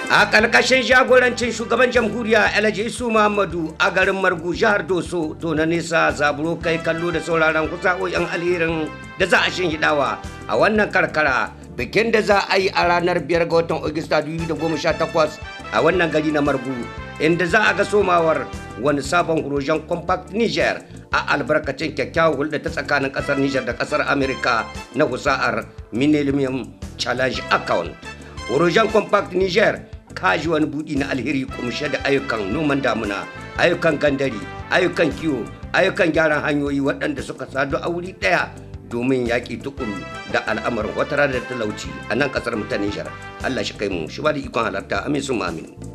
a ƙarƙashin jagorancin shugaban jamhuriya alhaji isu muhammadu a garin margu jihar doso to na nesa zaburo kai kallo da sauraron kusa'o'in alherin da za a hidawa a wannan karkara bikin da za a yi a ranar biyar ga watan Agusta 2018 a wannan gari na margu inda za a ga somawar wani sabon hurojen compact niger a albarkacin kyakkyawar hulɗa ta tsakanin ƙasar niger da ƙasar america na husa'ar millennium challenge account hurojen compact niger kaji wani buɗi na alheri kumshe da ayyukan noman damuna ayyukan gandari ayyukan kiwo ayyukan gyaran hanyoyi waɗanda suka sadu a wuri ɗaya domin yaƙi tukuru da al'amarin wata da talauci a nan ƙasar mu ta Nijar. Allah shi kai mu shi ba da ikon halarta amin sun amin.